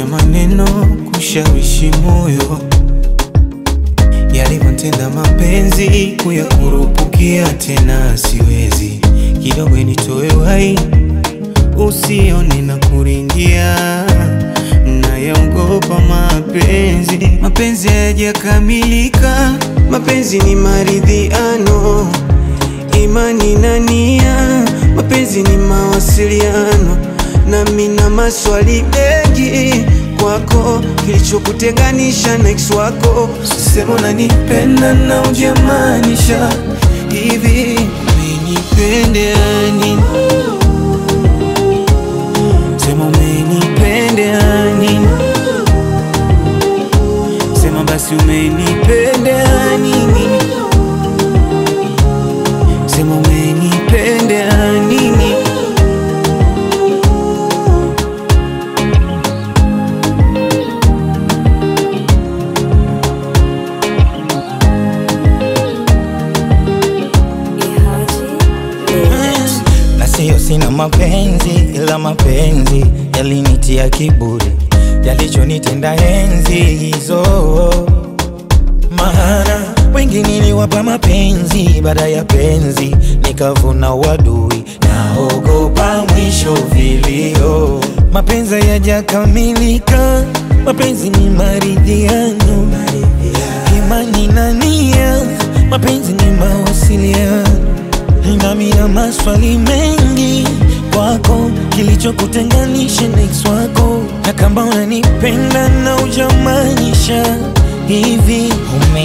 maneno kushawishi moyo, yalivyotenda mapenzi kuyakurupukia tena siwezi, kidogo nitoe wai usione na kuringia, nayaogopa mapenzi. Mapenzi hayajakamilika, mapenzi ni maridhiano, imani na nia, mapenzi ni mawasiliano, nami na maswali mengi kwako, kilichokutenganisha na ex wako. Sema unanipenda na ujamaanisha hivi, umenipendea nini? Sema umenipendea nini? Sema basi umenipendea nini? Sema umenipendea nini? na siyo sina mapenzi, ila mapenzi yalinitia kiburi, yalichonitenda enzi hizo. Maana wengi niliwapa mapenzi, baada ya penzi nikavuna wadui, naogopa mwisho vilio. Mapenzi hayajakamilika, mapenzi ni maridhiano, imani na nia, mapenzi ni mawasiliano nami na maswali mengi kwako, kilichokutenganisha na ex wako, na kama unanipenda na ujamaanisha hivi, ume